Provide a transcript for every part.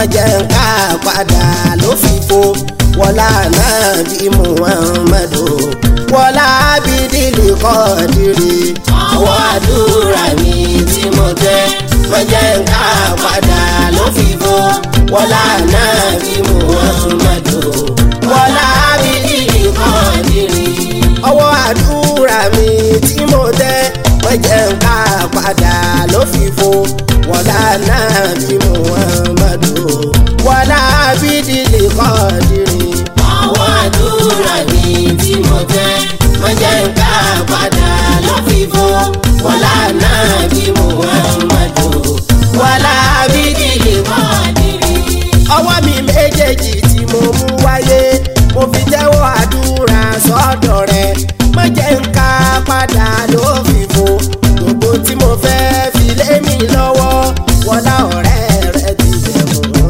má jẹ́ ń ká padà ló fi fo wọlá náà bí muhammadu wọlá bídìlì kọ́ọ̀dìrì ọwọ́ àdúrà mi tí mo tẹ́ má jẹ́ ń ká padà ló fi fo wọlá náà bí muhammadu wọlá bídìlì kọ́ọ̀dìrì ọwọ́ àdúrà mi tí mo tẹ́ má jẹ́ ń ká padà ló fi fo wọlá náà bí muhammadu wọlá bídìlì kọ́ọ̀dìrì ọwọ́ àdúrà mi tí mo tẹ́ má jẹ́ ń ká padà ló fi fo wọlá náà bí muhammadu wọlá bídìlì kọ́ọ̀dìrì. ọwọ́ mi méjèèjì tí mo mú wáyé mo fi tẹ́wọ́ àdúrà sọ́dọ̀ rẹ̀ má jẹ́ ń ká padà ló fi fo gbogbo tí mo fẹ́ fi lé mi lọ́wọ́ wọlá ọ̀rẹ́ rẹ̀ ti jẹ́ mọ́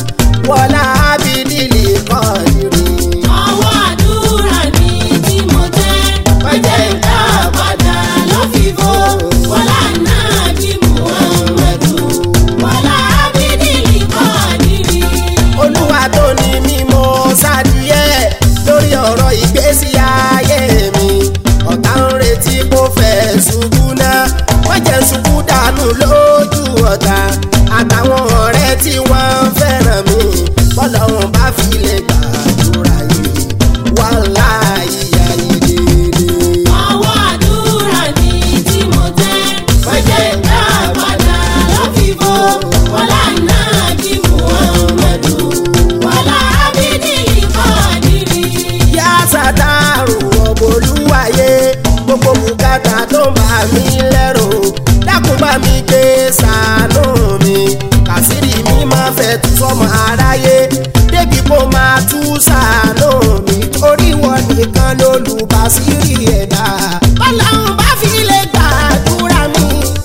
wọlá bídìlì kọ́ọ̀dìrì. ọwọ́ àdúrà mi tí mo tẹ́ má jẹ́ ń ká padà ló fi fo wọlá náà bí muhammadu wọlá bídìlì kọ́ọ̀dìrì. olúwa tó ní mímọ́ sádìyẹ lórí ọ̀rọ̀ ìgbésí ayé mi ọ̀tá ń retí kó fẹ́ ṣubú náà wọ́n jẹ́ ṣubú dànù lójú ọ̀tá àtàwọn ọ̀rẹ́ tí wọ́n fẹ́ràn mi bọ́lọ́run bá fi lè gbàdúrà yìí wàhálà ìyá yìí dédé. ọwọ́ àdúrà mi tí mo tẹ́ má jẹ́ ń ká padà ló fi fo wọlá náà bí muhammadu wọlá bídìlì kọ́ọ̀dìrì. yá sàtàrù ọ̀bọ̀lúwàyé gbogbo bùkátà tó ń bà mí lẹ́rù dákun bá mi gbé sànú mi kàsírí mi máa fẹ́ tú sọmọ aráyé débi kó máa tú sànú mi torí wọn nìkan lólùbásírì ẹ̀dá bọ́láhùn bá fi lè gbàdúrà mi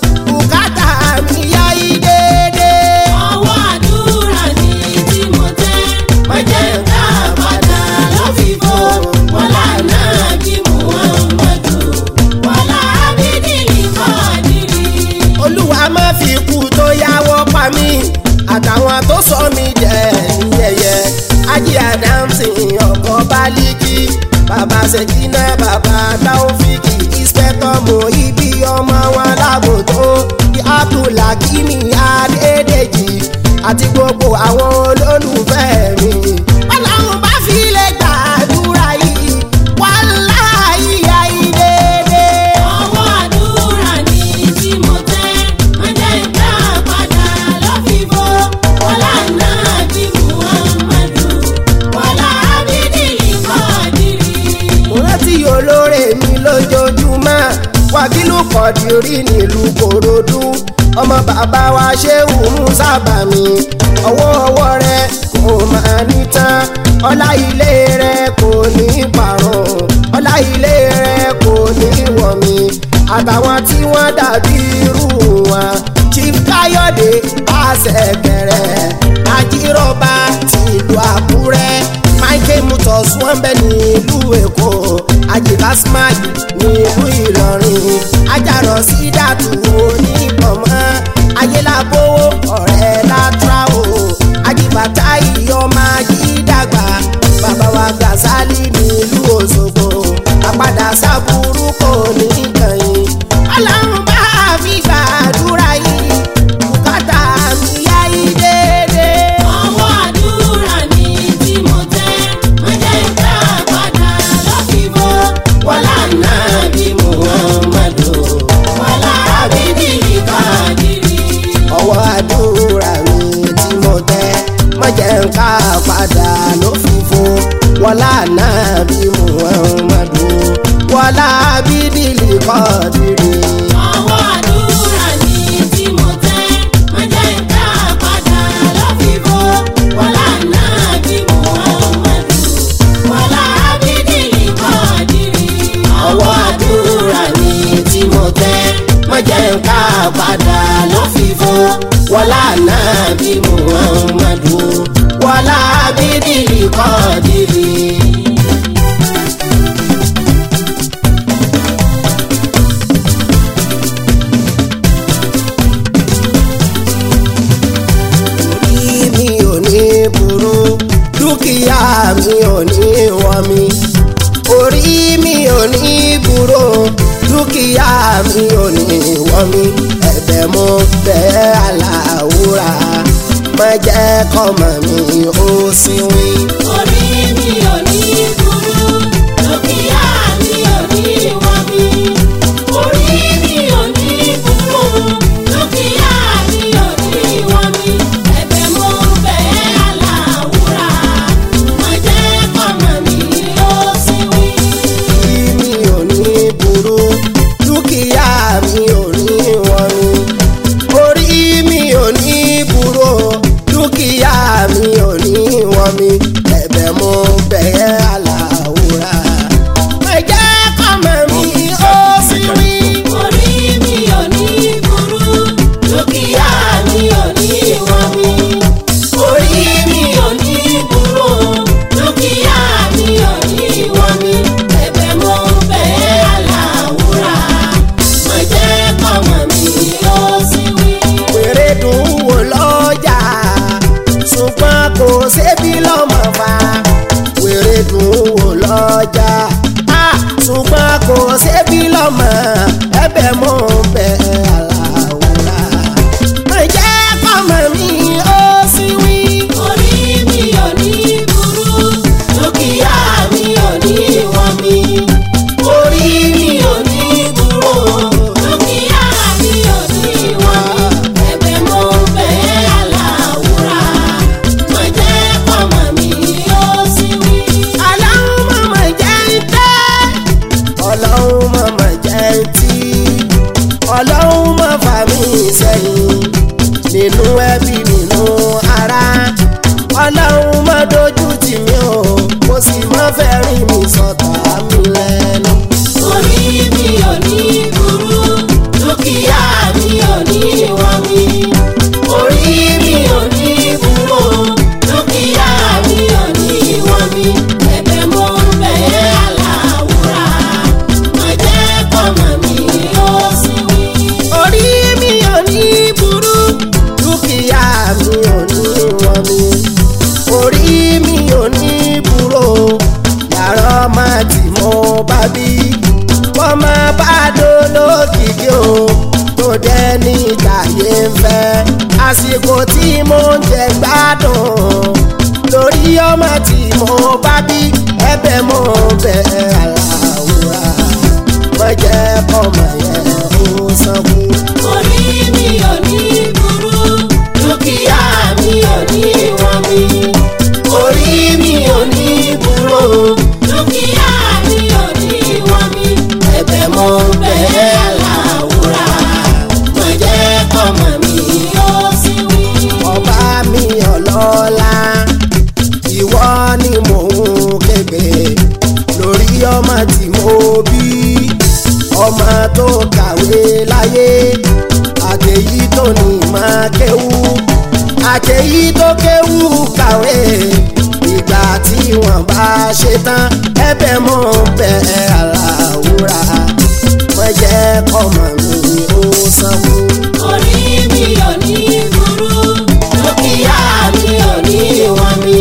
bùkátà mi yá yí déédéé. ọwọ́ àdúrà mi tí mo tẹ́ má jẹ́ ń ká padà ló fi fo wọlá náà bí muhammadu wọlá bídìlì kọ́ọ̀dìrì. olúwa má fi kú tó yáwọ́ pa mí àtàwọn tó sọ mí jẹ ní yẹ̀yẹ́ ají adamsi ọkọ baliki bàbá ṣèkínà bàbá taofiki ìṣẹ́tọ̀ mọ ibi ọmọ wọn lágòtó abdulhakimi adédèjì àti gbogbo àwọn olólùfẹ́ mi. ọlọ́run bá fi lè gbàdúrà yìí wàláhì ìyá yìí déédéé. ọwọ́ àdúrà mi tí mo tẹ́ má jẹ́ ń ká padà ló fi fo wọlá náà bí muhammadu wọlá bídìlì kọ́ọ̀dìrì. mo rántí olóore mi lójoojúmọ́ wákìlú kọ̀dìrí nílùú kòròdú ọmọ bàbá wa ṣéwù musa bàmí ọwọ́ ọwọ́ rẹ kò máa ní tán ọlá ilé rẹ kò ní parun ọlá ilé rẹ kò ní wọ̀ mí àtàwọn tí wọ́n dàbí irú wọn chief káyọ̀dé àṣẹkẹrẹ ajírọ̀bà tìlú àkúrẹ́ michael mutos wọ́n bẹ nílùú èkó àjìká smart nílùú ìlọrin ajarọ sídàtú onípọ̀mọ́ ayélabówó ọ̀rẹ́ látráwò ajibata ìyọ́mọ ajídàgbà bàbá wa gàzálì nílùú òṣogbo àpàdà sábúrú kò ní kàyìn ọlọ́run bá mi gbàdúrà yìí bùkátà mi yá yìí déédéé. ọwọ́ àdúrà mi tí mo tẹ́ má jẹ́ ń ká padà ló fi fo wọlá náà bí muhammadu wọlá bídìlì kọ́ọ̀dìrì. ọwọ́ àdúrà mi tí mo tẹ́ má jẹ́ ń ká padà ló fi fún wọlá náà bí muhammadu wọlá bídìlì kọ́ọ̀dìrì. ọwọ́ àdúrà mi tí mo tẹ́ má jẹ́ ń ká padà ló fi fo wọlá náà bí muhammadu wọlá bídìlì kọ́ọ̀dìrì. ọwọ́ àdúrà mi tí mo tẹ́ má jẹ́ ń ká padà ló fi fún wọlá náà bí muhammadu wọlá bídìlì kọ́ọ̀dìrì. ò ní wọ́n mi orí mi ò ní burú dúkìá mi ò ní wọ́n mi ẹ̀bẹ̀ mo bẹ̀ aláwùrà má jẹ́ kọ́mọ mi ó sinwi. Orí mi ò ní burú, dúkìá mi ò ní wọ́n mi. Orí mi ò ní burú, dúkìá mi ò ní wọ́n mi. Ẹ̀bẹ̀ mo bẹ̀ aláwùrà, má jẹ́ kọ́mọ mi ó sì wí. orí mi ò ní burú dúkìá mi ò ní wọ́n mi orí mi ò ní burú dúkìá mi ò ní wọ́n mi ẹ̀bẹ̀ mo bẹ̀ aláwùrà má jẹ́ kọ́mọ mi ó sì wí. Orí mi ò ní burú, dúkìá mi ò ní wọ́n mi. Orí mi ò ní burú, dúkìá mi ò ní wọ́n mi. Ẹ̀bẹ̀ mo bẹ̀ aláwùrà, má jẹ́ kọ́mọ mi ó sì wí. wèrè dùn wò lọ́jà ṣùgbọ́n kò sébi lọ́mọ fa wèrè dùn wò lọ́jà ah, ṣùgbọ́n kò sébi lọ́mọ ẹ̀bẹ̀ mọ́ bẹ̀ aláwòrán má jẹ́ kọ́mọ mi ó sì wí. Orí mi ò ní burú, dúkìá mi ò ní wọ́n mi. Orí mi ò ní burú, dúkìá mi ò ní wọ́n mi. Ẹ̀bẹ̀ mo bẹ̀ aláwùrà, má jẹ́ kọ́mọ mi ó sì wí. ọlọ́run mọ̀mọ́ jẹ́ ń tẹ́ ọlọ́run mọ̀mọ́ jẹ́ ń tí ọlọ́run mọ̀ fà mí sẹ́yìn nínú ẹbí nínú ara ọlọ́run mọ̀ dojú tì mí o kò sì mọ̀ fẹ́ rí mi sọ̀tà mi lẹ́nu. Orí mi ò ní burú, dúkìá mi ò ní wọ́n mi. Orí mi ò ní burú, dúkìá mi ò ní wọ́n mi. Ẹ̀bẹ̀ mo ń bẹ̀ aláwùrà, má jẹ́ kọ́mọ mi ó sì wí. orí mi ò ní burú dúkìá mi ò ní wọ́n mi orí mi ò ní burú yàrá ọmọ tí mo bá bí wọ́n máa bá dolókìkí o tó dẹ́ ní ìtàyé ń fẹ́ àsìkò tí mo ń jẹ gbádùn lórí ọmọ tí mo bá bí ẹ̀bẹ̀ mo bẹ̀ aláwòrán wọ́n jẹ́ kọ́mọ yẹn ó sanwó. Orí mi ò ní burú, dúkìá mi ò ní wọ́n mi. Orí mi ò ní burú, dúkìá mi ò ní wọ́n mi. Ẹ̀bẹ̀ mo ń bẹ̀ aláwùrà, má jẹ́ kọ́mọ mi ó sì wí. ọba mi ọlọ́lá ìwọ ni mò ń képe lórí ọmọ tí mo bí ọmọ tó kàwé láyé àtẹ̀yí tó ní máa kéwú àtẹ̀yí tó kéwú kàwé ìgbà tí wọ́n bá ṣe tán ẹ̀bẹ̀ mọ́ bẹ̀ aláwùrà wọ́n jẹ́ kọ́mọ mi ó sanwó. Orí mi ò ní burú, dúkìá mi ò ní wọ́n mi.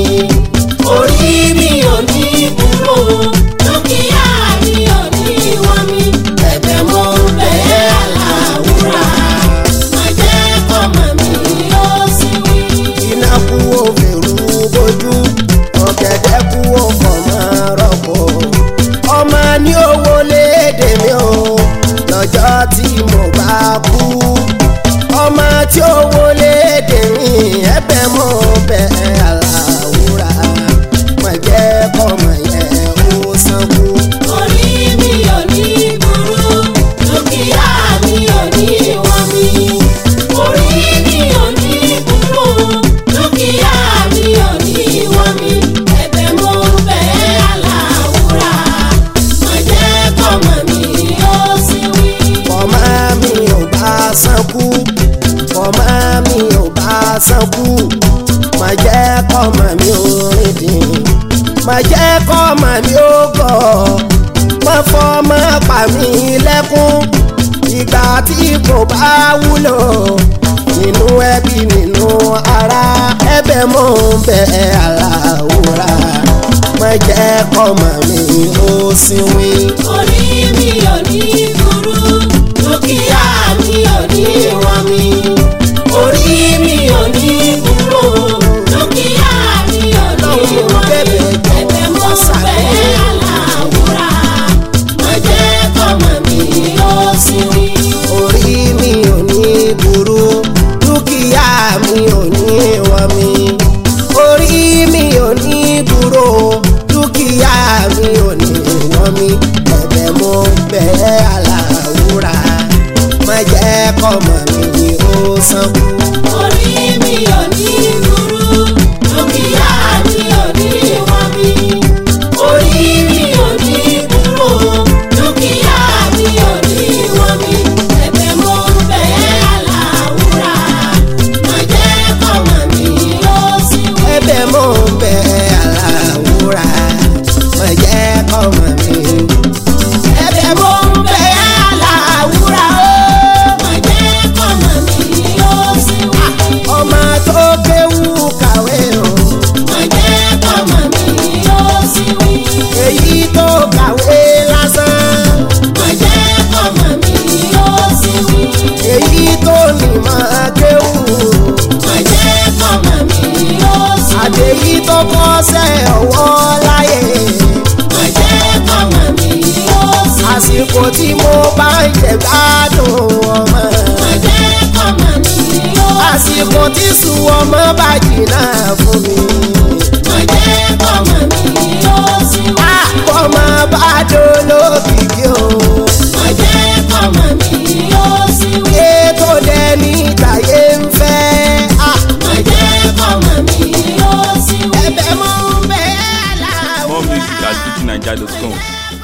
Orí mi ò ní burú, dúkìá mi ò ní wọ́n mi. Ẹ̀bẹ̀ mo ń bẹ̀ aláwùrà, má jẹ́ kọ́mọ mi ó sì wí. iná kú òfèrú bójú ọ̀gẹ̀dẹ̀ kú ọ̀fọ̀mọ́ rọ̀pò ọmọ ní owó léde mi o lọ́jọ́ tí mo bá kú ọmọ tí owó léde mi ẹ̀bẹ̀ mo bẹ̀ aláwùrà má jẹ́ kọ́mọ yẹn ó sanwó. Orí mi ò ní burú, dúkìá mi ò ní wọ́n mi. Orí mi ò ní burú, dúkìá mi ò ní wọ́n mi. Ẹ̀bẹ̀ mo ń bẹ̀ aláwùrà, má jẹ́ kọ́mọ mi ó sì wí. ọmọ mi ò bá sánkú ọmọ mi ò bá sánkú má jẹ́ kọ́mọ mi ò rìndìn má jẹ́ kọ́mọ mi ò gọ̀ má fọmọ pa mí lẹ́kún ìgbà tí kò bá wúlò nínú ẹbí nínú ara ẹ̀bẹ̀ mò ń bẹ̀ aláwòrán má jẹ́ kọ́mọ mi ó sinwi. orí mi ò ní burú dúkìá mi ò ní wọ́n mi. orí mi ò ní burú dúkìá mi ò ní wọ́n mi. ẹ̀bẹ̀ mo bẹ̀ aláwùrà má jẹ́ kọ́mọ mi ó sinmi. orí mi ò ní burú dúkìá mi ò ní wọ́n mi. orí mi ò ní burú dúkìá mi ò ní wọ́n mi. ẹ̀bẹ̀ mo bẹ̀ aláwùrà má jẹ́ kọ́mọ mi ó sanwó. orí mi ò ní burú dúkìá mi ò ní wọ́n mi. orí mi ò ní burú dúkìá mi ò ní wọ́n mi. ẹ̀bẹ̀ mo ń bẹ̀ aláwùrà má jẹ́ kọ́mọ mi ó sì wí. ẹ̀bẹ̀ mo bẹ̀ aláwùrà má jẹ́ kọ́mọ mi. ẹ̀bẹ̀ mo bẹ̀ aláwùrà ó. má jẹ́ kọ́mọ mi ó sì wí. ọmọ tó kéwú kàwé o má jẹ́ kọ́mọ mi ó sì wí. èyí tó kàwé lásán má jẹ́ kọ́mọ mi ó sì wí. èyí tó nímọ̀ kéwú má jẹ́ kọ́mọ mi ó sì wí. àtèyí tó kọ́ṣẹ́ ọwọ́ láyé má jẹ́ kọ́mọ mi ó sì wí. àsìkò tí mo bá ń jẹ gbádùn ọmọ má jẹ́ kọ́mọ mi ó sì wí. àsìkò tí sùn ọmọ bá jìnnà fún mi. má jẹ́ kọ́mọ mi ó sì wí. ọmọ bá dolókìkí o má jẹ́ kọ́mọ mi ó sì wí. ètò dẹni tàyé ń fẹ́. Ah, má jẹ́ kọ́mọ mi ó sì wí. ẹ̀bẹ̀ mo ń bẹ̀ ẹ́ láwùjọ. More music at fujininja.com.